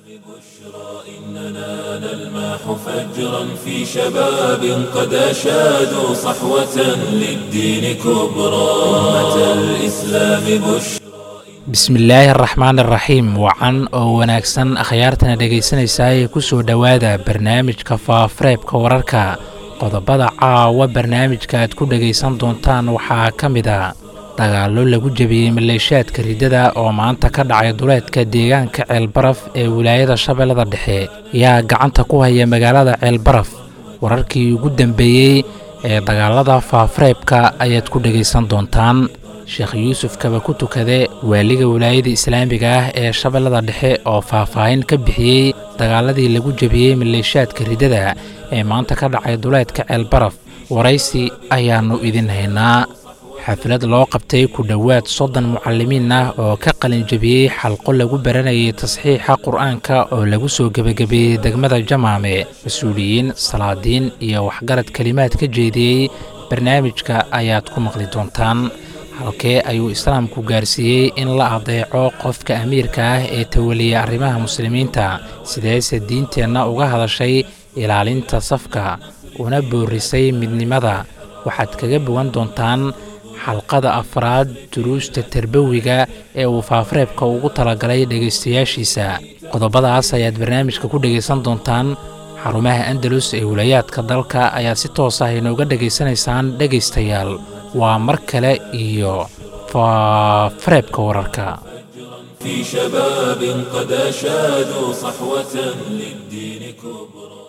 إننا نلمح فجرا في شباب قد أشادوا صحوة للدين كبرى أمة الإسلام بشرى bismillaahi araxmaan araxiim wacan oo wanaagsan akhyaartana dhegaysanaysaa ee ku soo dhowaada barnaamijka faafareebka wararka qodobada caawa barnaamijka aad ku dhegaysan doontaan waxaa ka mid a dagaallo lagu jebiyey maleeshaadka riddada oo maanta ka dhacay duleedka deegaanka ceelbaraf ee wilaayada shabeellada dhexe yaa gacanta ku haya magaalada ceelbaraf wararkii ugu dambeeyey ee dagaalada faafareebka ayaad ku dhegaysan doontaan sheekh yuusuf kaba ku tukade waaliga wilaayada islaamiga ah ee shabeellada dhexe oo faahfaahin ka bixiyey dagaaladii lagu jebiyey maleeshaadka riddada ee maanta ka dhacay duleedka ceelbaraf waraysi ayaannu idin haynaa xaflad loo qabtay ku dhowaad soddon mucallimiin ah oo ka qalin jebiyey xalqo lagu baranayay tasxiixa qur'aanka oo lagu soo gebagabeeyey degmada jamaame mas-uuliyiin salaadiin iyo waxgarad kelimaad ka jeediyey barnaamijka ayaad ku maqli doontaan halkee ayuu islaamku gaarsiiyey in la adeeco qofka amiirka ah ee tawaliya arrimaha muslimiinta sideese diinteenna uga hadashay ilaalinta safka una boorisay midnimada waxaad kaga bogan doontaan xalqada afraad duruusta terbawiga ee uu faafareebka ugu talagalay dhegaystayaashiisa qodobadaas ayaad barnaamijka ku dhegaysan doontaan xarumaha andalus ee wilayaadka dalka ayaa si toos ah inooga dhegaysanaysaan dhegaystayaal waa mar kale iyo faafareebka wararka في شباب قد أشادوا صحوة للدين كبرى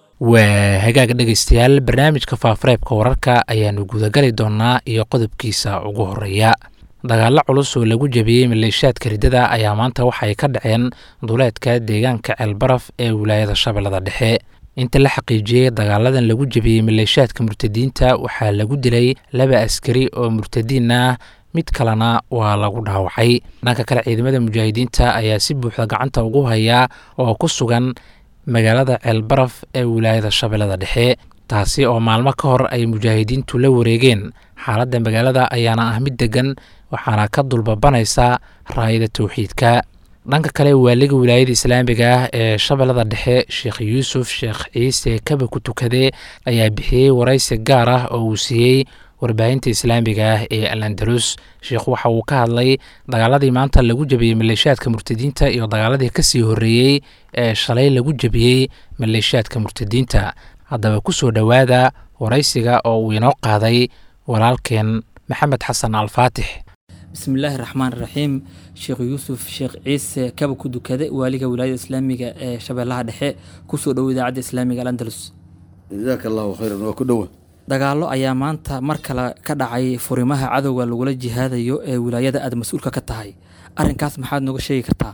waa hagaag dhegaystayaal barnaamijka faafareebka wararka ayaannu gudagali doonnaa iyo qodobkiisa ugu horreeya dagaallo culus oo lagu jebiyey maleeshaadka riddada ayaa maanta waxay ka dhaceen duleedka deegaanka ceelbaraf ee wilaayada shabeellada dhexe inta la xaqiijiyey dagaaladan lagu jebiyey maleeshaadka murtadiinta waxaa lagu dilay laba askari oo murtadiin ah mid kalena waa lagu dhaawacay dhanka kale ciidamada mujaahidiinta ayaa si buuxda gacanta ugu hayaa oo ku sugan magaalada ceelbaraf ee wilaayada shabeellada dhexe taasi oo maalmo ka hor ay mujaahidiintu la wareegeen xaaladda magaalada ayaana ah mid deggan waxaana ka dulbabanaysa raayada towxiidka dhanka kale waaliga wilaayada islaamiga ah ee shabeellada dhexe sheekh yuusuf sheekh ciise kaba ku tukade ayaa bixiyey waraysi gaar ah oo uu siiyey warbaahinta islaamiga ah ee al andalus sheekhu waxa uu ka hadlay dagaaladii maanta lagu jebiyey maleeshaadka murtadiinta iyo dagaaladii kasii horreeyey ee shalay lagu jebiyey maleeshaadka murtadiinta haddaba ku soo dhowaada waraysiga oo uu inoo qaaday walaalkeen maxamed xasan alfaatix bismillaahi raxmaan raxiim sheekh yuusuf sheekh ciise kaba ku dukade waaliga wilaayada islaamiga ee shabeellaha dhexe kusoo dhowo idaacadda islaamiga al andalus jazaaka allahu khayran waa ku dhowa dagaallo ayaa maanta mar kale ka dhacay furimaha cadowga lagula jihaadayo ee wilaayada aad mas-uulka ka tahay arrinkaas maxaad nooga sheegi kartaa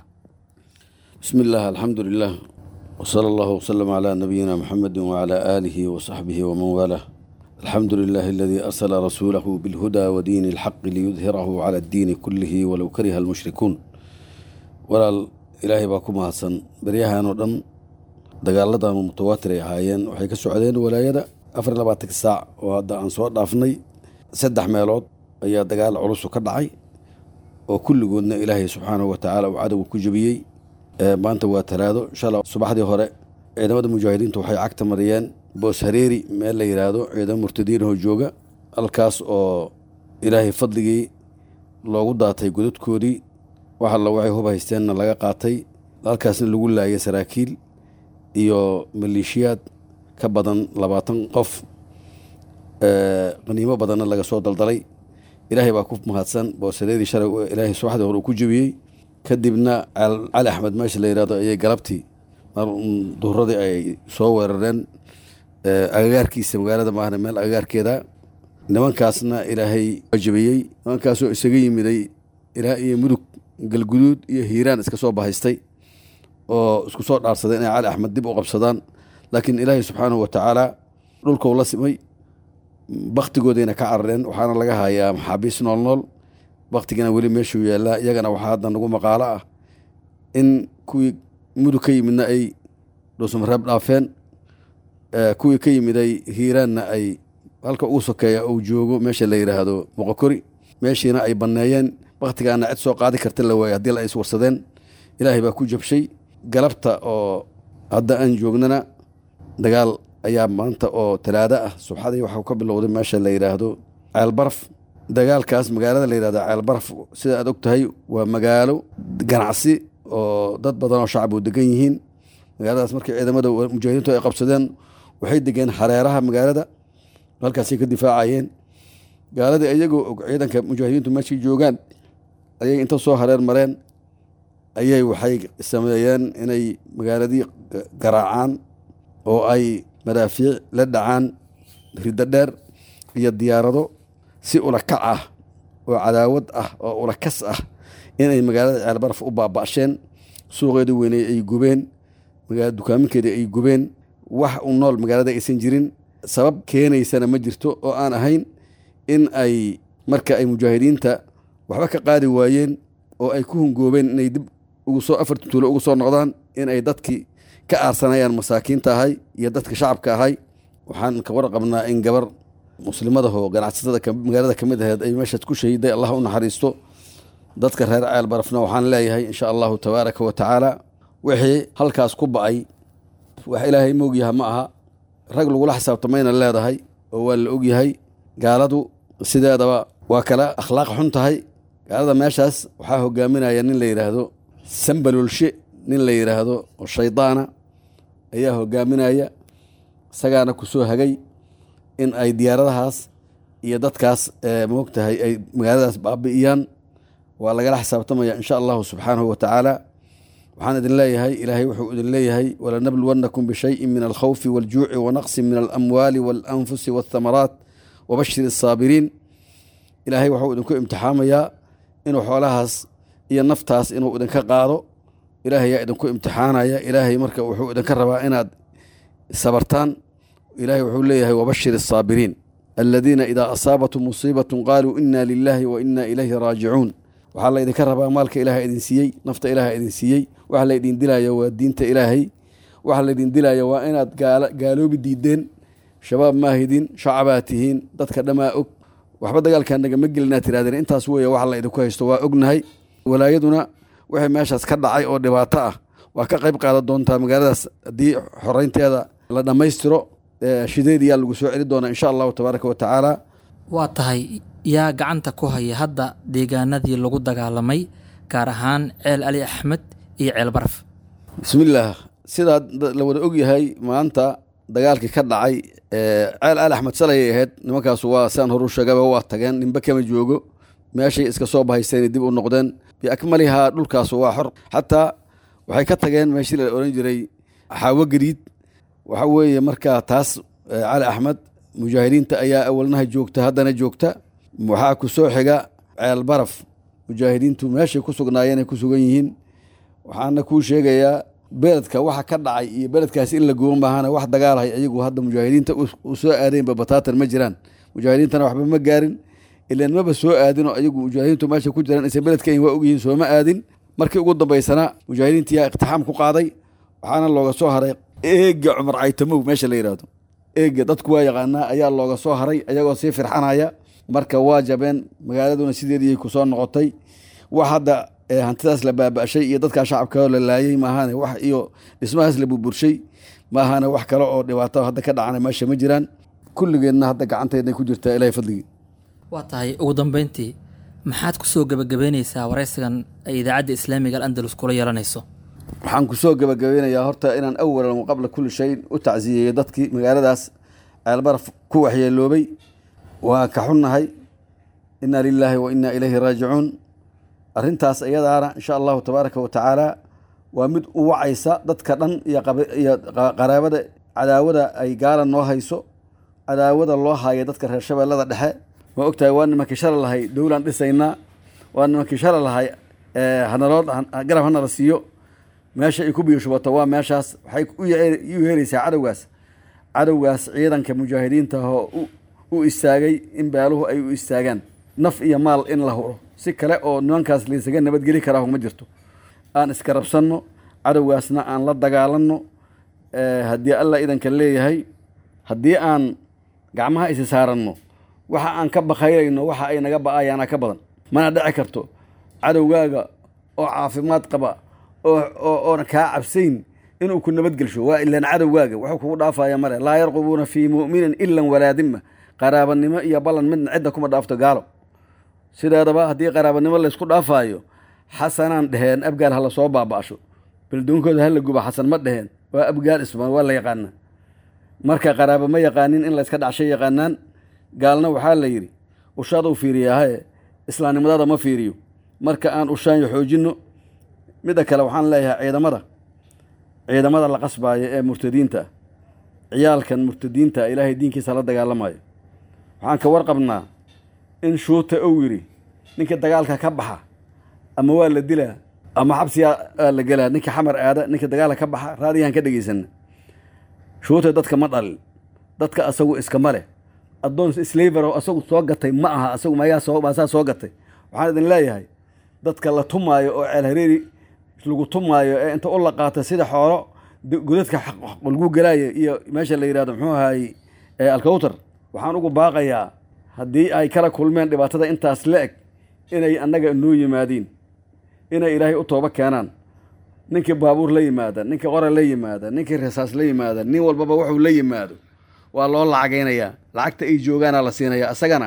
bismi illaah alxamdu lilah wsala allahu wsalam calaa nabiyina muxamedi wacalaa aalihi wasaxbihi waman waalah alxamdu lilahi aladii arsala rasuulahu bilhuda wadiini alxaqi liyudhirahu cala addiini kullihi walow kariha almushrikuun walaal ilaahay baa ku mahadsan beryahan oo dhan dagaaladan mutawaatir ay ahaayeen waxay ka socdeen walaayada afar iyo labaatanka saac oo hadda aan soo dhaafnay saddex meelood ayaa dagaal culusu ka dhacay oo kulligoodna ilaahay subxaanahu watacaala uu cadowga ku jebiyey maanta waa talaado inshaalla subaxdii hore ciidamada mujaahidiintu waxay cagta mariyeen boos hareeri meel la yidhaahdo ciidamo murtadiinahoo jooga halkaas oo ilaahay fadligii loogu daatay godadkoodii wax alla waxay hub haysteenna laga qaatay halkaasna lagu laayay saraakiil iyo maleeshiyaad ka badan labaatan qof qaniimo badanna laga soo daldalay ilaahay baa ku mahadsan boosareedii shalay ilaahay subaxdii hore uu ku jebiyey kadibna cali axmed meesha la yihahdo ayay galabtii duhuradii ay soo weerareen agagaarkiisa magaalada maahne meel agagaarkeeda nimankaasna ilaahay waa jebiyey nimankaasoo isaga yimiday ilaa iyo mudug galguduud iyo hiiraan iska soo bahaystay oo isku soo dhaarsaday inay cali axmed dib u qabsadaan laakiin ilaahay subxaanahu watacaala dhulkau la simay baktigoodayna ka carareen waxaana laga hayaa maxaabiis nool nool baktigana weli meeshuu yaallaa iyagana waxaa hadda nagu maqaalo ah in kuwii mudug ka yimidna ay dhuusamareeb dhaafeen kuwii ka yimiday hiiraanna ay halka ugu sokeeya uu joogo meesha la yidhaahdo moqokori meeshiina ay banneeyeen baktigaana cid soo qaadi karta la waayey haddii la is warsadeen ilaahay baa ku jabshay galabta oo hadda aan joognana dagaal ayaa maanta oo talaado ah subxadii waxau ka bilowday meesha la yidhaahdo ceelbaraf dagaalkaas magaalada la yidhahdo ceelbaraf sida aad og tahay waa magaalo ganacsi oo dad badan oo shacab u degan yihiin magaaladaas markii ciidamada mujaahidiintu ay qabsadeen waxay degeen hareeraha magaalada halkaasay ka difaacayeen gaaladii iyagoo og ciidanka mujaahidiintu meeshay joogaan ayay inta soo hareer mareen ayay waxay sameeyeen inay magaaladii garaacaan oo ay madaafiic la dhacaan riddo dheer iyo diyaarado si ulakac ah oo cadaawad ah oo ulakas ah inay magaalada ceelbaraf u baaba'sheen suuqeedii weyney ay gubeen dukaaminkeedii ay gubeen wax u nool magaalada aysan jirin sabab keenaysana ma jirto oo aan ahayn in ay marka ay mujaahidiinta waxba ka qaadi waayeen oo ay ku hungoobeen inay dib ugu soo afarti tuulo ugu soo noqdaan in ay dadkii ka aarsanayaan masaakiinta ahay iyo dadka shacabka ahay waxaan ka warqabnaa in gabar muslimadahoo ganacsatada magaalada ka mid aheed ay meeshaas ku shahiday allah u naxariisto dadka reer ceel barafna waxaan leeyahay insha allahu tabaaraka wa tacaala wixii halkaas ku ba'ay wax ilaahay moogyaha ma aha rag lagula xisaabtamayna leedahay oo waa la ogyahay gaaladu sideedaba waa kala akhlaaq xun tahay gaalada meeshaas waxaa hogaaminaya nin la yidhaahdo sambalolshe nin la yidhaahdo oo shaydaana ayaa hogaaminaya isagaana ku soo hagay in ay diyaaradahaas iyo dadkaas moogtahay ay magaaladaas baabi'iyaan waa lagala xisaabtamaya insha allahu subxaanahu wa tacaala waxaan idin leeyahay ilaahay wuxuu idin leeyahay walanabluwannakum bishayin min alkhawfi waljuuci wanaqsin min alamwaali waalanfusi waathamaraat wabashir asaabiriin ilaahay wuxuu idinku imtixaamayaa inuu xoolahaas iyo naftaas inuu idinka qaado ilaahay yaa idinku imtixaanaya ilaahay marka wuxuu idinka rabaa inaad sabartaan ilaahay wuxuu leeyahay wabashir asaabiriin aladiina idaa asaabatum musiibatun qaaluu ina lilaahi wa ina ilayhi raajicuun waxaa la idinka rabaa maalka ilaaha idin siiyey nafta ilaaha idin siiyey waxa la idin dilaya waa diinta ilaahay waxa la idin dilaya waa inaad gaaloobi diideen shabaab maahidin shacabaa tihiin dadka dhammaa og waxba dagaalkaa nagama gelinaa tirahdeen intaas weeye waxa la idinku haysto waa ognahay walaayaduna wixii meeshaas ka dhacay oo dhibaato ah waa ka qayb qaadan doontaa magaaladaas haddii xoreynteeda la dhammaystiro shideediyaa lagu soo celi doonaa insha allahu tabaaraka wa tacaala waa tahay yaa gacanta ku haya hadda deegaanadii lagu dagaalamay gaar ahaan ceel ali axmed iyo ceel baraf bismillaah sidaa la wada ogyahay maanta dagaalkii ka dhacay ceel ali axmed salayay ahayd nimankaasu waa siaan horu sheegaba waa tageen ninba kama joogo meeshay iska soo bahaysteen dib u noqdeen biakmalihaa dhulkaasu waa xor xataa waxay ka tageen meeshii la oran jiray xaawo gariid waxa weeye markaa taas cali axmed mujaahidiinta ayaa awalnaha joogta haddana joogta waxaa ku soo xiga ceel baraf mujaahidiintu meeshay ku sugnaayeen ay ku sugan yihiin waxaana kuu sheegayaa beledka waxa ka dhacay iyo beledkaasi in la gubo maahana wax dagaalahay ayagu hadda mujaahidiinta u soo aadaynba bataatan ma jiraan mujaahidiintana waxba ma gaarin ilan maba soo aadinoo ayagu mujaahidiintu meesha ku jiraan isa beledkan waa ogyihiin sooma aadin markii ugu dambaysana mujaahidiinta yaa iqtixaam ku qaaday waxaana looga soo haray eega cumar caytamow meesha la yidhahdo eega dadku waa yaqaanaa ayaa looga soo haray ayagoo sii firxanaya marka waa jabeen magaaladuna sideedii ku soo noqotay wax hadda hantidaas la baaba'shay iyo dadkaa shacabka la laayey maahane wax iyo dhismahaas la burburshay maahane wax kale oo dhibaato hadda ka dhacana meesha ma jiraan kulligeedna hadda gacanteednay ku jirtaa ilahay fadligii waa tahay ugu dambeyntii maxaad ku soo gebagabeyneysaa waraysigan ay idaacadda islaamiga alandalus kula yeelanayso waxaan ku soo gebagabeynayaa horta inaan awalan wa qabla kulli shayin u tacsiyeeyo dadkii magaaladaas ceelbaraf ku waxyeeloobay waa ka xunnahay inna lilaahi wa inna ilayhi raajicuun arrintaas iyadaana insha allahu tabaaraka wa tacaala waa mid u wacaysa dadka dhan iyo qaraabada cadaawada ay gaala noo hayso cadaawada loo haayo dadka reer shabeellada dhexe ma ogtahay waa nimankii shala lahay dowlaan dhisaynaa waa nimankii shala lahay hanaloo garab hanala siiyo meesha ay ku biyoshubato waa meeshaas waxay u yeeraysaa cadowgaas cadowgaas ciidanka mujaahidiinta oo u istaagay in beeluhu ay u istaagaan naf iyo maal in la huro si kale oo nimankaas laysaga nabadgeli karaa ma jirto aan iska rabsanno cadowgaasna aan la dagaalanno haddii alla idanka leeyahay haddii aan gacmaha isi saaranno waxa aan ka bakayrayno waxa ay naga ba'ayaana ka badan mana dhici karto cadowgaaga oo caafimaad qaba oona kaa cabsayn inuu ku nabadgelsho waa ilaan cadowgaaga wuxuu kugu dhaafaya male laa yarqubuuna fii mu'minin ilan walaadima qaraabanimo iyo ballan midna cidda kuma dhaafto gaalo sideedaba haddii qaraabanimo laysku dhaafaayo xasanaan dheheen abgaal hala soo baaba'sho beldoonkooda hala guba xasan ma dheheen waa abgaal isma waa la yaqaanaa marka qaraaba ma yaqaanin in layska dhacshay yaqaanaan gaalna waxaa la yidhi ushaaduu fiiriyaahae islaamnimadaada ma fiiriyo marka aan ushaanyo xoojinno midda kale waxaan leeyahay ciidamada ciidamada la qasbaayo ee murtadiinta ah ciyaalkan murtadiinta ilaahay diinkiisa la dagaalamayo waxaan ka warqabnaa in shuuta ou yidhi ninka dagaalka ka baxa ama waa la dilaa ama xabsiyaa la gelaa ninka xamar aada ninka dagaalka ka baxa raadiyahan ka dhegaysana shuuta dadka ma dhalin dadka asagu iskama leh addoon slaver oo asagu soo gatay ma aha asagu mayaa soo maasaa soo gatay waxaan idin leeyahay dadka la tumaayo oo ceel hareeri lagu tumaayo ee inta u la qaata sida xoolo godadka lagu gelaayo iyo meesha la yidhahdo muxuu ahaayey alkawtar waxaan ugu baaqayaa haddii ay kala kulmeen dhibaatada intaas la eg inay annaga noo yimaadiin inay ilaahay u tooba keenaan ninkii baabuur la yimaada ninkii qora la yimaada ninkii rasaas la yimaada nin walbaba wuxuu la yimaado waa loo lacagaynayaa lacagta ay joogaana la siinaya isagana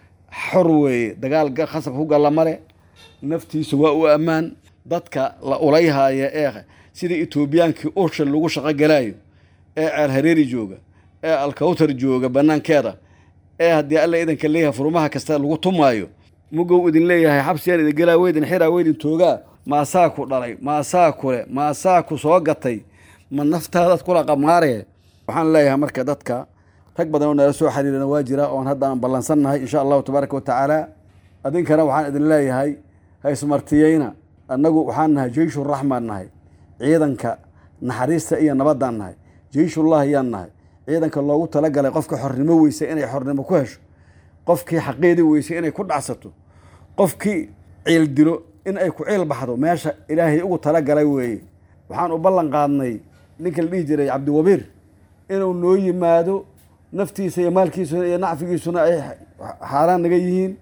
xor weeye dagaal khasab ku galla male naftiisa waa u ammaan dadka la ulayhaaya ee sida etoobiyaankii ursha lagu shaqo galaayo ee ceel hareeri jooga ee alkawtar jooga bannaankeeda ee haddii alla idanka leeyahay furmaha kasta lagu tumaayo mugow idin leeyahay xabsiyaan idin gelaa weydin xiraa weydin toogaa maasaa ku dhalay maasaa kule maasaa ku soo gatay ma naftaadaad kula qamaaree waxaan leeyahay marka dadka rag badan oo nala soo xiriirana waa jira oon hadda aan ballansannahay insha allahu tabaaraka wa tacaala adinkana waxaan idin leeyahay haysmartiyeyna annagu waxaan nahay jeyshuraxmaan nahay ciidanka naxariista iyo nabaddaan nahay jeyshullah ayaan nahay ciidanka loogu talagalay qofka xornimo weysa inay xornimo ku hesho qofkii xaqeedii weysay inay ku dhacsato qofkii ciil dilo in ay ku ciil baxdo meesha ilaahay ugu talagalay weeye waxaan u ballan qaadnay ninka la dhihi jiray cabdiwabiir inuu noo yimaado naftiisa iyo maalkiisuna iyo nacfigiisuna ay xaaraan naga yihiin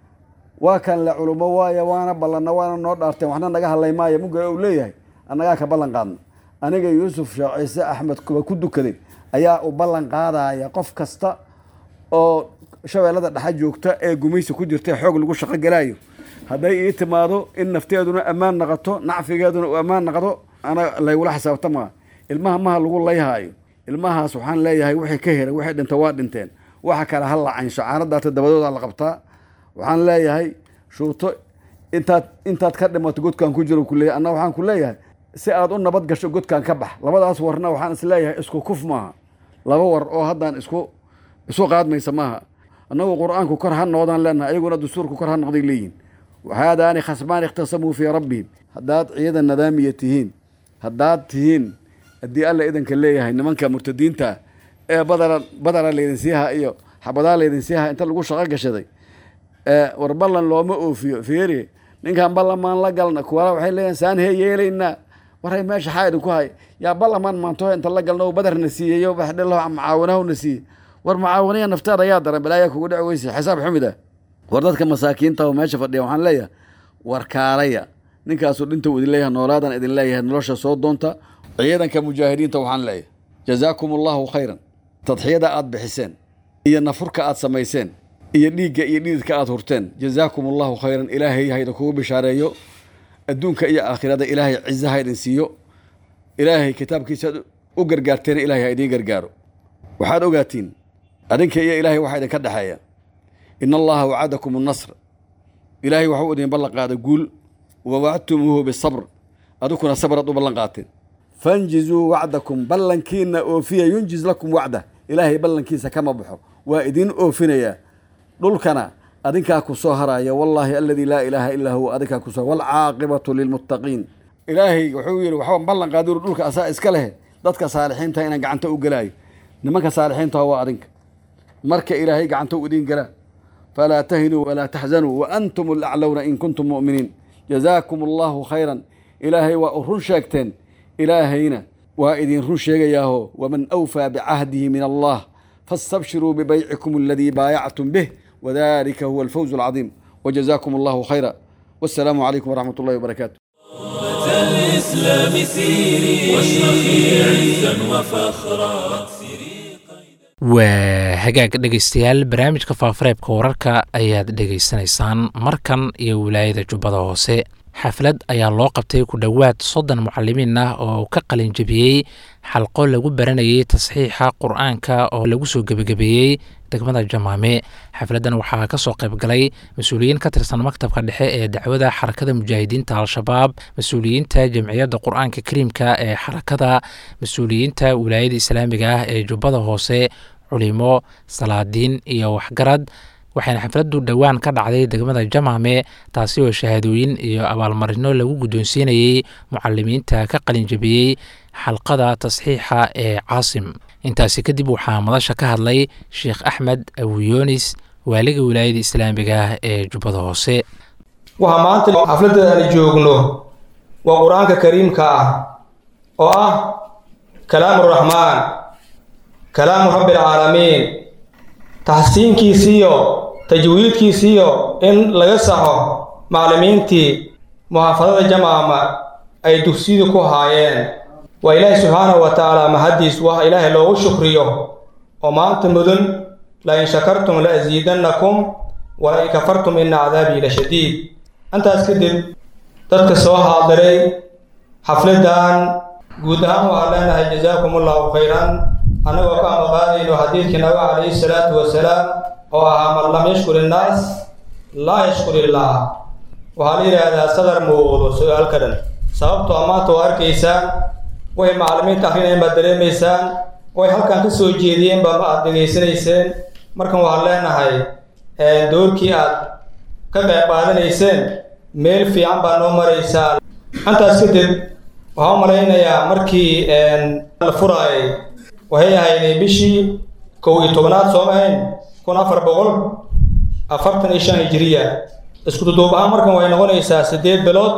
waa kan le culummo waaya waana ballanna waana noo dhaarteen waxna naga hadlay maayo muga uu leeyahay annagaa ka ballan qaadna aniga yuusuf sheekh ciise axmed kuba ku dukaday ayaa u ballan qaadaya qof kasta oo shabeellada dhexa joogta ee gumaysi ku jirta xoog lagu shaqo galaayo hadday ii timaado in nafteeduna ammaan naqato nacfigeeduna uu ammaan naqdo ana laygula xisaabtamaa ilmaha maha lagu layhaayo ilmahaas waxaan leeyahay wixii ka heray wixii dhinta waa dhinteen waxa kale ha lacansho caanadaata dabadooda la qabtaa waxaan leeyahay shuurto intaad intaad ka dhimato godkaan ku jiro kuleeyahy anna waxaan ku leeyahay si aad u nabad gasho godkaan ka bax labadaas warna waxaan is leeyahay isku kuf maaha laba war oo haddaan isku isu qaadmaysa maaha annagu qur-aanku kor ha noqdaan leenahay ayaguna dastuurku kor ha noqday leeyihin haadaani khasmaan ikhtasamuu fii rabbihim haddaad ciidan nadaamiya tihiin haddaad tihiin haddii alla idanka leeyahay nimanka murtadiinta ee badala badala laydin siiha iyo xabadaa laydin siiha inta lagu shaqo gashaday war ballan looma oofiyo fiiri ninkan ballamaan la galna kuwala waxay leeyihin saan hee yeelaynaa waray meesha xaa idinku hay yaa ballamaan maanto inta la galna badarna siiyeyo baxdhelo macaawinahuna siiye war macaawiniya nafteeda ayaa daran balaayaa kugu dhici weyse xisaab xumid ah war dadka masaakiinta oo meesha fadhiya waxaan leeyahay war kaalaya ninkaasuu dhinta idin leeyahay noolaadan idin leeyahay nolosha soo doonta ciidanka mujaahidiinta waxaan leeyahay jazaakum allahu khayran tadxiyada aad bixiseen iyo nafurka aad samayseen iyo dhiigga iyo dhididka aad hurteen jazaakum allahu khayran ilaahay hayda kugu bishaareeyo adduunka iyo aakhirada ilaahay cize ha idin siiyo ilaahay kitaabkiisa aad u gargaarteena ilahay ha idiin gargaaro waxaad ogaatiin adinka iyo ilaahay waxaa idinka dhexeeya in allaha wacadakum annasr ilaahay waxuu idin ballan qaaday guul wa wacadtumuuhu bisabr adikuna sabraad u ballan qaateen fanjizuu wacdakum ballankiina oofiya yunjiz lakum wacda ilaahay ballankiisa kama baxo waa idiin oofinayaa dhulkana adinkaa ku soo haraya wallaahi aladii laa ilaaha illaa huwa adinkaa ku soo waalcaaqibatu lilmuttaqiin ilaahay wuxuu yidhi waxba ballan qaadiru dhulka asaa iska leh dadka saalixiinta inaan gacanta u gelaayo nimanka saalixiintaha waa adinka marka ilaahay gacanta u idiin gelaa falaa tahinuu walaa taxzanuu wa antum alaclowna in kuntum mu'miniin jazaakum allahu khayran ilaahay waa u run sheegteen ilaahayna waa idin run sheegayaaho waman awfaa bicahdihi min allah faاstabshiruu bibaycikum aladii baayactum bih wadalika huwa alfawz alcadiim wajazaakum allahu khayra wassalaamu calaykum waraxmat ullahi wabarakaatu الإسلام سيري واشرخي عزا وفخرا waa hagaag dhegaystayaal barnaamijka faafareebka wararka ayaad dhegaysanaysaan markan iyo wilaayada jubbada hoose xaflad ayaa loo qabtay ku dhowaad soddon mucalimiin ah oo ka qalin jebiyey xalqo lagu baranayay tasxiixa qur-aanka oo lagu soo gebagabeeyey degmada jamaame xafladdan waxaa ka soo qayb galay mas-uuliyiin ka tirsan maktabka dhexe ee dacwada xarakada mujaahidiinta al-shabaab mas-uuliyiinta jamciyadda qur-aanka kariimka ee xarakada mas-uuliyiinta wilaayada islaamiga ah ee jubbada hoose culimo salaadiin iyo waxgarad waxayna xafladdu dhowaan ka dhacday degmada jamaame taasi oo shahaadooyin iyo abaalmarino lagu guddoonsiinayey mucalimiinta ka qalinjabiyey xalqada tasxiixa ee caasim intaasi kadib waxaa madasha ka hadlay sheekh axmed abuyoonis waaliga wilaayada islaamiga ah ee jubbada hoose waxaa maanta xafladda aan joogno waa qur-aanka kariimka ah oo ah kalaamu raxmaan kalaamu rabbialcaalamiin taxsiinkiisiiyo tajwiidkiisiiyo in laga saxo macallimiintii muxaafadada jamaama ay dugsiyadu ku haayeen waa ilaahay subxaanahu wa tacaala mahaddiis wax ilaahay loogu shukriyo oo maanta mudun la in shakartum la asiidannakum wala in kafartum ina cadaabii la shadiid intaas kadib dadka soo haadiray xafladdan guud ahaan waxaan leenahay jazaakum allahu khayran annagoo ka amaqaadayno xadiidkii nabiga calayhi salaatu wasalaam oo ahaa man lam yashkur innaas laa yashkur illaah waxaa la yidhaahdaa sadar muuqdo su-aalka dhan sababtoo maanta oo arkaysaan way macallimiinta akrinayeen baad dareemaysaan way halkan ka soo jeediyeen baa ma aad degaysanayseen markan waxaan leenahay doorkii aad ka qayb qaadanayseen meel fiican baa noo maraysaa intaas kadib waxaan u malaynayaa markii la furaayay waxay ahayd bishii kow iyo tobanaad soo ahayn kun afar boqol afartan iyo shan hijiriya isku duduub ahaan markan waxay noqonaysaa siddeed bilood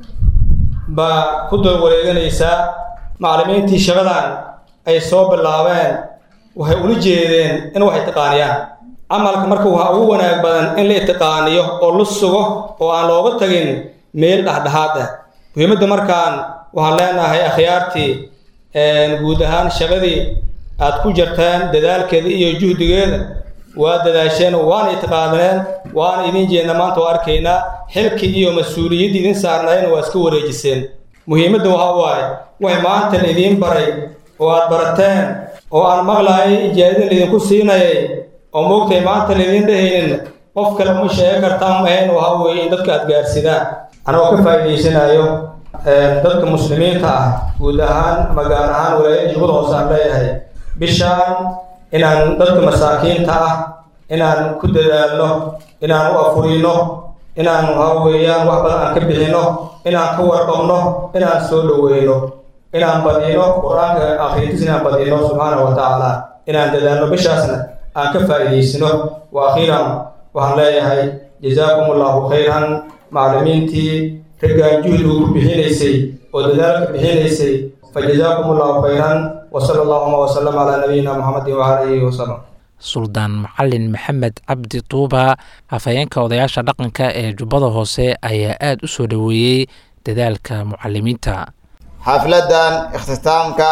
baa ku dul wareeganaysaa macallimiintii shaqadan ay soo bilaabeen waxay ula jeedeen in wax itiqaaniyaan camalka marka waxaa ugu wanaag badan in la itiqaaniyo oo la sugo oo aan looga tagin meel dhexdhexaad ah muhiimadda markaan waxaan leenahay akhyaartii guud ahaan shaqadii aad ku jirteen dadaalkeeda iyo juhdigeeda waa dadaasheen waana itiqaadineen waana idin jeedna maanta oo arkaynaa xilkii iyo mas-uuliyadda idin saarnaayeen waa iska wareejiseen muhiimadda waxaa waaye waxay maanta la idiin baray oo aad barateen oo aan maqlaayay ijaadada laydinku siinayay oo moogtay maanta laydin dhehaynin qof kale uma sheegi kartaan mahayn waxaa weeye in dadka aad gaarsidaan anagoo ka faa'iidaysanayo dadka muslimiinta ah guud ahaan ama gaar ahaan walaayada jubbada hoose aan leeyahay bishaan inaan dadka masaakiinta ah inaan ku dadaalno inaan u afurino inaan waxaa weeyaan wax badan aan ka bixino inaan ka warqabno inaan soo dhoweyno inaan badino qur-aanka akhrintiis inaan badino subxaanahu wa tacaala inaan dadaalno bishaasna aan ka faa'iidaysino wa akhiiran waxaan leeyahay jazaakum allahu khayran macallimiintii raggaan juhdigu ku bixinaysay oo dadaalka bixinaysay fa jazaakum allahu khayran wa sala allahuma wasalam calaa nabiyina muxamedin wacala alihi wasalam suldaan macalin maxamed cabdi tuuba afhayeenka odayaasha dhaqanka ee jubbada hoose ayaa aada u soo dhoweeyey dadaalka mucalimiinta xafladdan ikhtitaamka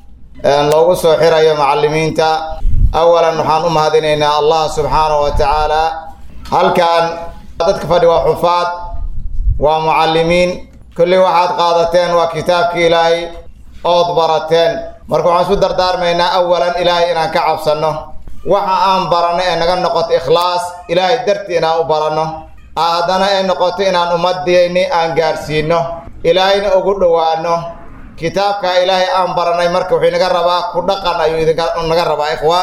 loogu soo xirayo macallimiinta awalan waxaan u mahadinaynaa allah subxaanahu wa tacaala halkan dadka fadhi waa xufaad waa mucallimiin kulli waxaad qaadateen waa kitaabkii ilaahay ood barateen marka waxaan isku dardaarmaynaa awalan ilaahay inaan ka cabsanno waxa aan baranno ee naga noqoto ikhlaas ilaahay dartii inaan u baranno haddana ay noqoto inaan ummadeenni aan gaadhsiinno ilaahayna ugu dhowaano kitaabka ilaahay aan baranay marka wuxuu inaga rabaa ku dhaqan ayuu idinaga rabaa ikhwa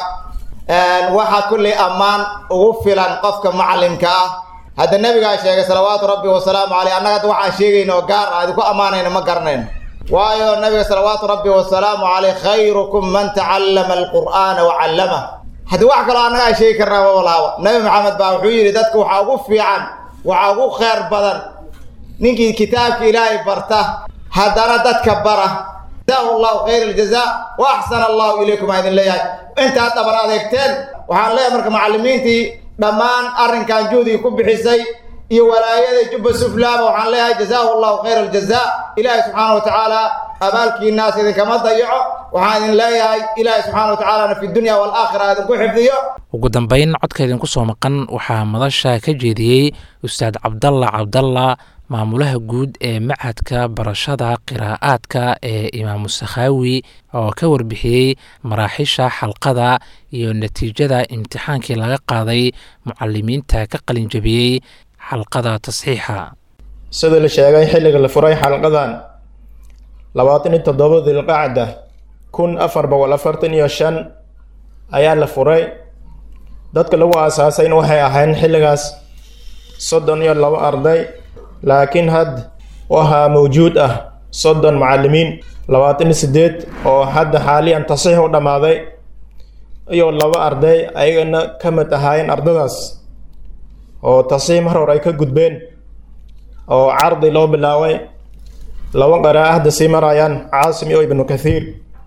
waxaa kulley ammaan ugu filan qofka macallimka ah hadda nebigaa sheegay salawaatu rabbi wasalaamu caleyh annaga hadda waxaan sheegayna oo gaar ah idinku ammaanayna ma garanayno waayo nabiga salawaatu rabbi wasalaamu caleyh khayrukum man tacallama alqur'aana wa callamah haddii wax kaloo annaga aan sheegi karnaa mabalaaba nabi maxamed baa wuxuu yidhi dadka waxaa ugu fiican waxaa ugu khayr badan ninkii kitaabka ilaahay barta haddana dadka bara jazaahu allahu khayr aljazaa wa axsana allahu ilaykum aa idin leeyahay intaad dhabar adeegteen waxaan leeyahay marka macallimiintii dhammaan arrinkan juhdiga ku bixisay iyo walaayada jubba suflaaba waxaan leeyahay jazaahu allahu khayra aljazaa ilaahay subxaana wa tacaala abaalkiinaas idinkama dayaco waxaan idin leeyahay ilaahay subxaana wa tacaalana fi dunya waalaakhira idinku xifdiyo ugu dambeyn codka idinku soo maqan waxaa madasha ka jeediyey ustaad cabdalla cabdalla maamulaha guud ee machadka barashada qiraa'aadka ee imaamu sakhaawi oo ka warbixiyey maraaxiisha xalqada iyo natiijada imtixaankii laga qaaday mucalimiinta ka qalinjabiyey xalqada tasxiixa sida la sheegay xilliga la furay xalqadan labaatan iyo toddoba dilqacda kun afar boqol afartan iyo shan ayaa la furay dadka lagu aasaasayna waxay ahayn xilligaas soddon iyo labo arday laakiin had waxaa mawjuud ah soddon macallimiin labaatan iyo siddeed oo hadda xaaliyan tasiix u dhammaaday iyo laba arday ayagana ka mid ahaayeen ardadaas oo tasiix mar hore ay ka gudbeen oo cardi loo bilaabay laba qaraa hadda sii marayaan caasim iyo ibnu kathiir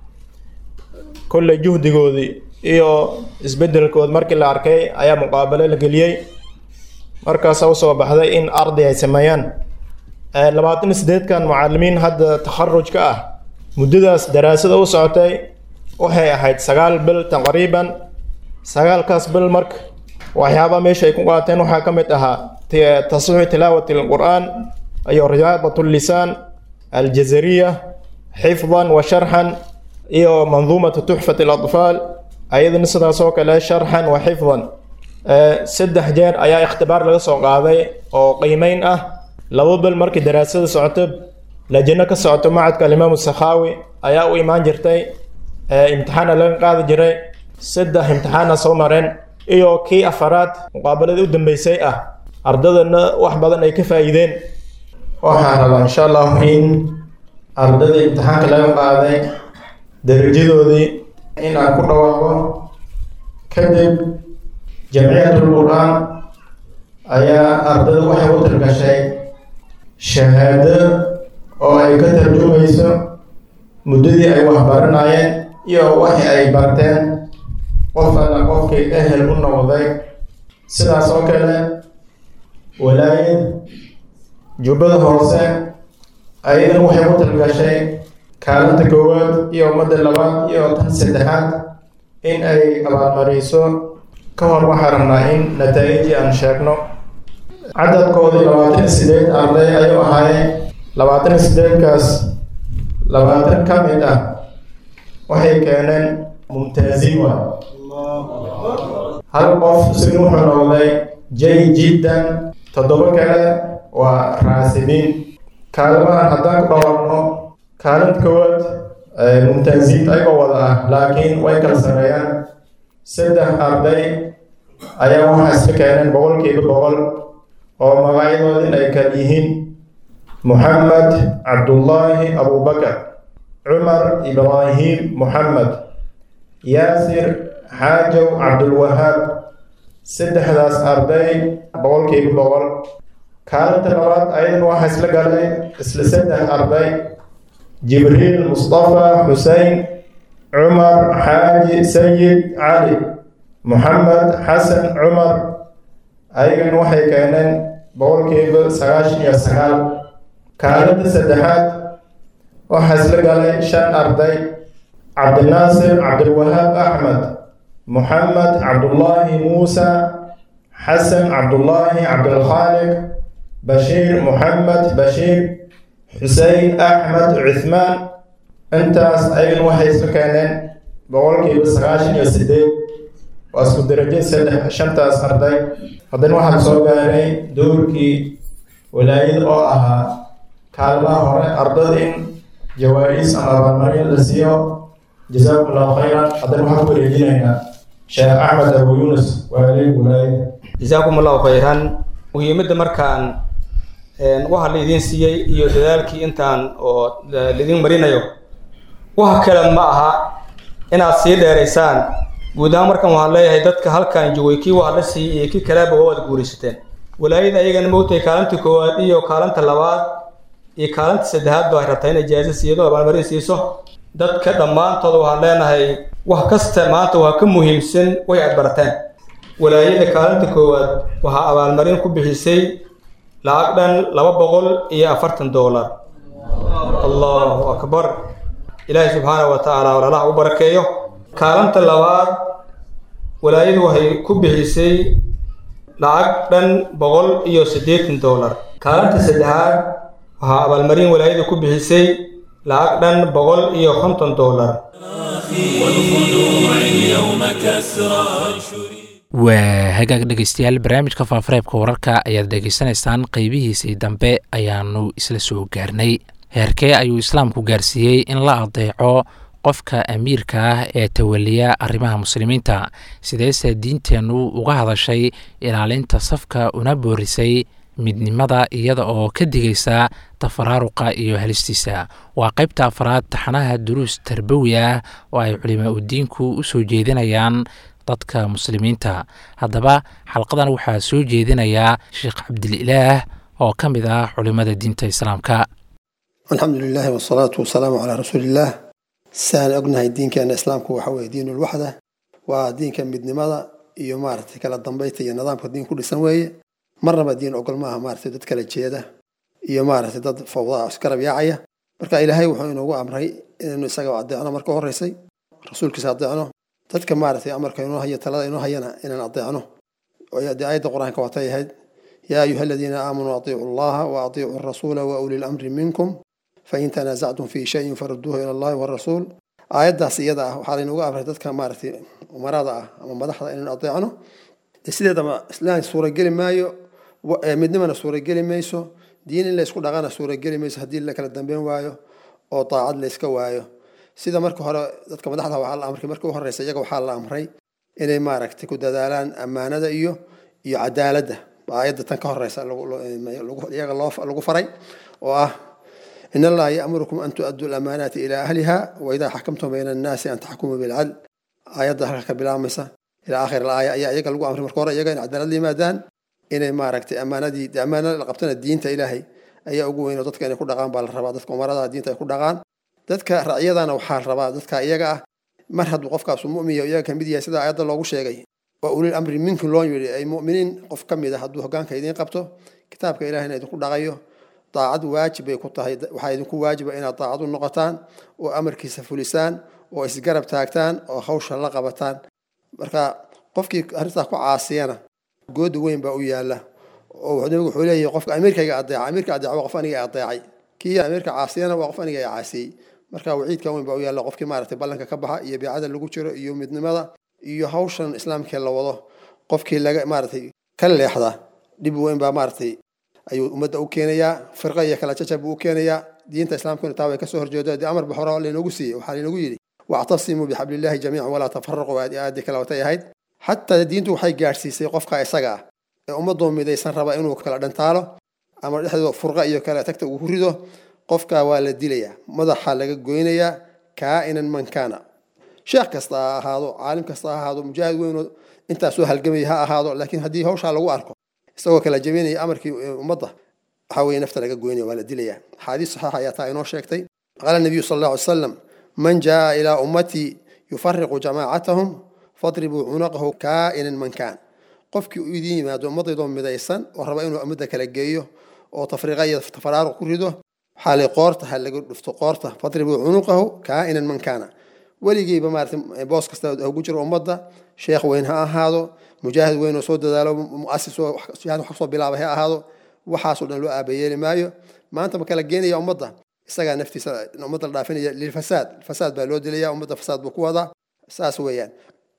kolley juhdigoodii iyo isbeddelkood markii la arkay ayaa muqaabalo la geliyey markaasa usoo baxday in arday ay sameeyaan labaatan iyo sideedkan mucalimiin hadda takharujka ah muddadaas daraasada u socotay waxay ahayd sagaal bil taqriiban sagaalkaas bil marka waxyaabaa meesha ay ku qaateen waxaa ka mid ahaa tasxiixu tilaawati alqur'aan iyo riyaadat lisaan aljazariya xifdan wa sharxan iyo manduumatu tuxfat alatfaal ayadana sidaas oo kale sharxan wa xifdan saddex jeer ayaa ikhtibaar laga soo qaaday oo qiimeyn ah laba bil markii daraasada socoto lajano ka socoto macadka alimaamu sakhaawi ayaa u imaan jirtay imtixaana laga qaadi jiray saddex imtixaana soo mareen iyo kii afaraad muqaabaladii u dambeysay ah ardadana wax badan ay ka faa'iideen waxaan rabaa insha allahu in ardadii imtixaanka laga qaaday darajadoodii in aan ku dhawaaqo kadib jamciyatul qur-aan ayaa ardada waxay u talgashay shahaado oo ay ka tarjumayso muddadii ay waxbaranayeen iyo waxi ay barteen qof alla qofkii ehel u noqday sidaas oo kale walaayad jubbada hoose ayadan waxay u talgashay kaalinta koowaad iyo ummadda labaad iyo tan saddexaad in ay abaalmariso ka hor waxaa rabnaa in nataa'ijii aan sheegno cadadkoodii labaatan iyo sideed arday ayuu ahaayeen labaatan iyo sideedkaas labaatan ka mid ah waxay keeneen mumtaaziin waa hal qof isagna wuxuu noqday jay jiddan toddoba kale waa raasibiin kaalimahan haddaan ku dhawaaqno kaalinta koowaad mumtaaziin ayagoo wada ah laakiin way kala sareeyaan saddex arday ayaa waxaa isla keeneen boqolkiiba boqol oo magacyadoodin ay kala yihiin moxamed cabdullaahi abubakar cumar ibraahim moxamed yaasir xaajow cabdulwahaab saddexdaas arday boqolkiiba boqol kaalinta labaad ayadan waxaa isla galay isla saddex arday jibriil mustafa xusein cumar xaaji sayid cali moxamed xasan cumar ayagan waxay keeneen boqolkiiba sagaashan iyo sagaal kaalinta saddexaad waxaa isla galay shan arday cabdinaasir cabdilwahaab axmed moxamed cabdullaahi muusa xasan cabdullaahi cabdilkhaaliq bashiir moxamed bashiir xusein axmed cuthmaan intaas ayagan waxay isla keeneen boqolkiiba sagaashan iyo sideed waa isku darajo saddex shantaas arday haddana waxaan soo gaaray dowrkii walaayad oo ahaa kaalmaha hore ardada in jawaa-is ama abaalmarin la siiyo jazaakum allahu khayran haddana waxaan ku wareejinaynaa sheekh axmed abu yunus waalid walaayad jazaakum allahu khayran muhiimadda markaan waxa laydin siiyey iyo dadaalkii intaan oo laydin marinayo waxa kale ma aha inaad sii dheeraysaan guud ahaan markan waxaan leeyahay dadka halkan joogay kii waa la siiyey iyo kii kaleba waad guuraysateen walaayada ayagana moogtahay kaalinta koowaad iyo kaalinta labaad iyo kaalinta saddexaad ba ay rabtaa in ijaazo siiyado abaalmarin siiso dadka dhammaantooda waxaan leenahay wax kasta maanta waa ka muhiimsan way aad barateen walaayada kaalinta koowaad waxaa abaalmarin ku bixisay lacag dhan laba boqol iyo afartan doolar allahu akbar ilaahay subxaanahu wa tacaala walaalaha u barakeeyo kaalinta labaad walaayadu waxay ku bixisay lacag dhan boqol iyo siddeetan doolar kaalinta saddexaad waxaa abaalmarin walaayadu ku bixisay lacag dhan boqol iyo konton doolar والخنوع اليوم كسرى waa hagaag dhegeystayaal barnaamijka faafareebka wararka ayaad dhegeysanaysaan qeybihiisii dambe ayaanu isla soo gaarnay heerkee ayuu islaamku gaarsiiyey in la adeeco qofka amiirka ah ee tawaliya arrimaha muslimiinta sideese diinteennu uga hadashay ilaalinta safka una boorisay midnimada iyada oo ka digaysa tafaraaruqa iyo halistiisa waa qaybta afraad taxanaha duruus tarbawi ah oo ay culimaa udiinku u soo jeedinayaan dadka muslimiinta haddaba xalqadan waxaa soo jeedinayaa sheekh cabdililaah oo ka mid ah culimada diinta islaamka alxamdu lilahi wasalaatu wasalaamu calaa rasuuliillaah siaan ognahay diinkeena islaamku waxa weye diinulwaxda waa diinka midnimada iyo maaragtay kala dambeynta iyo nidaamka diin ku dhisan weeye marnaba diin ogol maaha maaragtay dad kala jeeda iyo maaragtay dad fawdaa iskarab yaacaya marka ilaahay wuxuu inoogu amray inaynu isaga adeecno marka horeysay rasuulkiisa adeecno dadka maaragtay amarka inoo haya talada inoo hayana inaan adeecno dee aayadda qur-aanka waatay ahayd yaa ayuha aladiina aamanuu atiicu allaha wa atiicu arasuula wa uli lamri minkum fain tanaasactum fi shayin faruduuhu ila allahi warasuul aayaddaas iyada ah waxaa laynagu amray dadka maaragtay umarada ah ama madaxda inaynu adeecno sideedaba islaan suurageli maayo midnimana suurageli mayso diin in laysku dhaqana suurageli mayso haddii la kala dambeyn waayo oo daacad layska waayo sida marka hore dadka madaxda waxaa la amray marka u horeysa iyaga waxaa la amray inay maaragtay ku dadaalaan ammaanada iyo iyo cadaaladda aayadda tan ka horeysa iyaga lagu faray oo ah in allaha ya'murukum an tu'aduu lamaanaati ilaa ahliha wa idaa xakamtum bayna annaasi an taxkumuu bilcadl aayadda halka ka bilaabmaysa ilaa aakhir alaaya ayaa iyaga lagu amray marka hore iyaga in cadaalad la yimaadaan inay maaragtay ammaanadii ammaanada la qabtana diinta ilaahay ayaa ugu weyn oo dadka inay ku dhaqaan baa la rabaa dadka umarada diinta ay ku dhaqaan dadka racyadana waxaa rabaa dadka iyaga ah mar hadduu qofkaasu mu'miya iyaga ka mid yahay sida aayadda loogu sheegay waa ulil amri minkum loo yidhi ay mu'miniin qof ka mid a hadduu hoggaanka idiin qabto kitaabka ilahina idinku dhaqayo daacad waajib bay ku tahay waxaa idinku waajiba inaad daacad u noqotaan oo amarkiisa fulisaan oo isgarab taagtaan oo hawsha la qabataan marka qofkii arrintaas ku caasiyana gooda weyn baa u yaala oo nabigu wuxuu leeyahay qofka amiirkayga adeeca amiirka adeeca waa qof aniga adeecay kii amiirka caasiyana waa qof aniga caasiyey marka waciidka weyn baa u yaalla qofkii maaragtay ballanka ka baxa iyo beecada lagu jiro iyo midnimada iyo hawshan islaamkee la wado qofkii laga maaragtay ka leexda dhib weyn baa maaragtay ayuu ummadda u keenayaa firqa iyo kala jajab buu u keenayaa diinta islaamkuna taa way kasoo horjeedo dee amarba hore laynoogu siiyey waxaa laynoogu yidhi wactasimuu bixablillahi jamiican walaa tafaraquu aadii kale watay ahayd xataa diintu waxay gaadhsiisay qofka isaga ah ee ummadoo midaysan raba inuu kala dhantaalo ama dhexdooda furqa iyo kale tagta uu rido qofka waa la dilayaa madaxa laga goynayaa kaa'inan man kaana sheekh kasta ha ahaado caalim kasta ha ahaado mujaahid weynoo intaasoo halgamaya ha ahaado laakiin haddii hawshaa lagu arko isagoo kala jebinaya amarkii ummadda waxaa weye nafta laga goynaya waa la dilayaa axaadiis saxiixa ayaa taa inoo sheegtay qaala nabiyu sala allahu alay salam man jaa ilaa ummatii yufariqu jamaacatahum fadribuu cunaqahu kaa'inan man kaan qofkii u idiin yimaado ummaddaydoo midaysan oo raba inuu ummadda kala geeyo oo tafriiqa iyo tafaraaruq ku rido waxaa lay qoorta ha laga dhufto qoorta fadribuu cunuqahu kaa'inan man kaana weligiiba maarata boos kasta ugu jiro ummadda sheekh weyn ha ahaado mujaahid weyn oo soo dadaalo muasis oo jihaad wax soo bilaabay ha ahaado waxaasoo dhan loo aabayeeli maayo maanta ma kala geenaya ummadda isagaa naftiisa ummadda la dhaafinaya lilfasaad fasaad baa loo dilaya ummadda fasaad buu ku wadaa saas weeyaan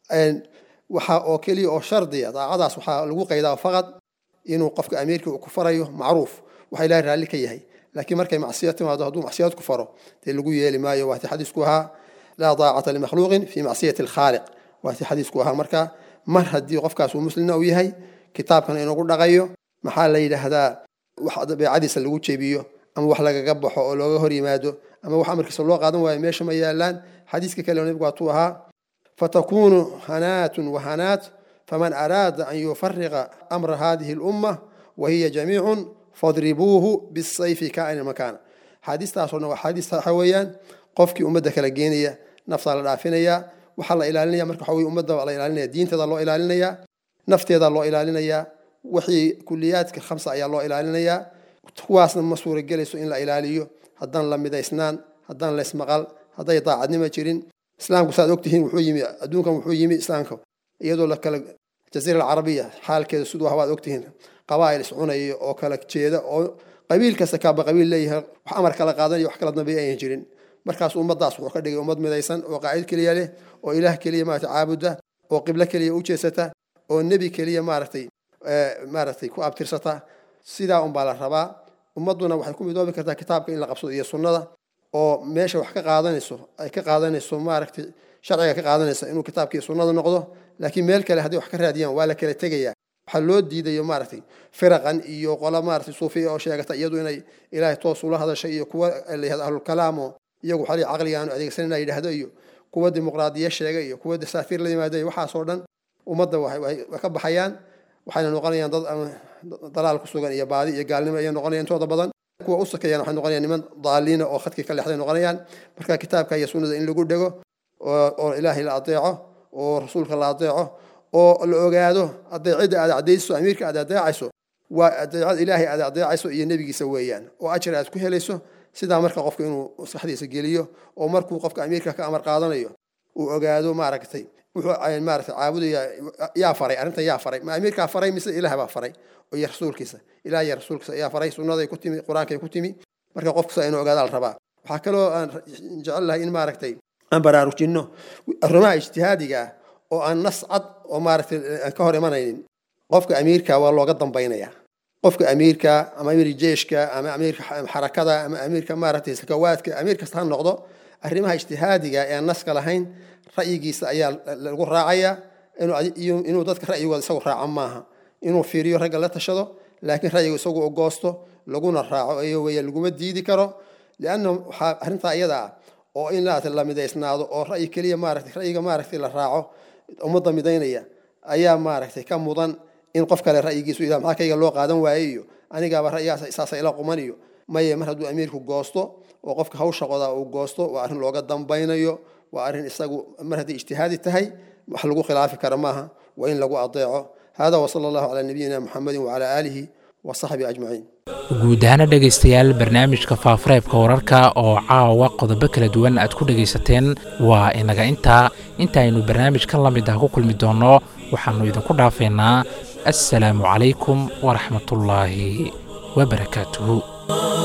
waxaa oo keliya oo shardiya daacadaas waxaa lagu qaydaa faqad inuu qofka amiirka uu ku farayo macruuf waxa ilahay raalli ka yahay laakiin markay macsiya timaado hadduu macsiyad ku faro dee lagu yeeli maayo waati xadiisku ahaa laa daacata limakhluuqin fi macsiyati alkhaaliq waati xadiisku ahaa marka mar haddii qofkaas uu muslimna uu yahay kitaabkana inagu dhaqayo maxaa la yidhaahdaa wax beecadiisa lagu jebiyo ama wax lagaga baxo oo looga hor yimaado ama wax amarkiisa loo qaadan waayo meesha ma yaalaan xadiiska kale nabigu waatuu ahaa fatakunu hanaatun wahanaat faman araada an yufariqa amra hadihi lumma wahiya jamiicun fadribuuhu bisayfi kaa'ina makaana xaadiistaasoo dhan waa xaadiis waxa weeyaan qofkii ummadda kala geenaya naftaa la dhaafinayaa waxaa la ilaalinaya marka waxa weye ummadda la ilaalinaya diinteeda loo ilaalinaya nafteeda loo ilaalinayaa wixii kuliyaadka khamsa ayaa loo ilaalinayaa kuwaasna ma suuragelayso in la ilaaliyo haddaan la midaysnaan haddaan la ismaqal hadday daacadnimo jirin islaamku saad ogtihiin wuxuu yimi adduunkan wuxuu yimi islaamka iyadoo la kala jaziira alcarabiya xaalkeeda siduu ah waad ogtihiin qabaa'il iscunaya oo kala jeeda oo qabiil kasta kaaba qabiil leeyahay wax amar kala qaadanaya wax kala dambeeya ayan jirin markaas ummadaas wuxuu ka dhigay ummad midaysan oo qaacid keliya leh oo ilaah keliya maaragtay caabuda oo qiblo keliya u jeesata oo nebi keliya maaragtay maaragtay ku abtirsata sidaa unbaa la rabaa ummadduna waxay ku midoobi kartaa kitaabka in la qabsado iyo sunnada oo meesha wax ka qaadanayso ay ka qaadanayso maaragtay sharciga ka qaadanaysa inuu kitaabkii sunnada noqdo laakiin meel kale haddii wax ka raadiyaan waa la kala tegayaa waxaa loo diidayo maaragtay firaqan iyo qola maaragtay suufiya oo sheegata iyadu inay ilaahay toos ula hadashay iyo kuwa la yihahdo ahlulkalaam oo iyagu xali caqliga aanu adeegsanina yidhaahdo iyo kuwa dimuqraadiya sheega iyo kuwa dasaatiir la yimaado iyo waxaasoo dhan ummadda way ka baxayaan waxayna noqonayaan dad dalaal ku sugan iyo baadi iyo gaalnimo ayay noqonayaan intooda badan kuwa u sakayaan waxay noqonayaan niman daaliina oo khadkii ka leexday noqonayaan marka kitaabka iyo sunnada in lagu dhego oo ilaahay la adeeco oo rasuulka la adeeco oo la ogaado adeecidda aad adeecayso amiirka aad adeecayso waa adeecad ilaahay aad adeecayso iyo nebigiisa weeyaan oo ajar aad ku helayso sidaa marka qofka inuu maskaxdiisa geliyo oo markuu qofka amiirka ka amar qaadanayo uu ogaado maaragtay wuxuu maaragtay caabudaya yaa faray arrintan yaa faray ma amiirkaa faray mise ilaah baa faray iyo rasuulkiisa ilaah iyo rasuulkiisa ayaa faray sunnaday ku timi qur-aankay ku timi marka qofkasa inuu ogaada la rabaa waxaa kaloo aan jecel lahay in maaragtay aan baraarujinno arrimaha ijtihaadiga ah oo aan nas cad oo maaragtay aan ka hor imanaynin qofka amiirka waa looga dambaynayaa qofka amiirka ama amiir jeeshka ama amiirka xarakada ama amiirka maaragtay sakawaadka amiir kasta ha noqdo arrimaha ijtihaadiga ee aan naska lahayn ra'yigiisa ayaa lagu raacayaa inuu dadka ra'yigooda isagu raaco maaha inuu fiiriyo ragga la tashado laakiin ra'yigu isagu u goosto laguna raaco iyo weya laguma diidi karo lianna waxaa arrintaa iyada ah oo in la midaysnaado oo ra'yi keliya maaragtay ra'yiga maaragtay la raaco ummadda midaynaya ayaa maaragtay ka mudan in qof kale ra'yigiisu ilah maxaa kayga loo qaadan waaye iyo anigaaba ra'yigaas saasa ila quman iyo maye mar hadduu amiirku goosto oo qofka hawsha qodaa uu goosto waa arrin looga dambaynayo waa arrin isagu mar haddii ijtihaadi tahay wax lagu khilaafi kara maaha waa in lagu adeeco hada wasala allahu calaa nabiyina muxamedin wacalaa aalihi wasaxbihi ajmaciin guud ahaana dhegaystayaal barnaamijka faafareebka wararka oo caawa qodobo kala duwan aad ku dhegaysateen waa inaga intaa intaaynu barnaamij ka la mid ah ku kulmi doonno waxaannu idinku dhaafeynaa assalaamu calaykum waraxmatullaahi wabarakaatuhu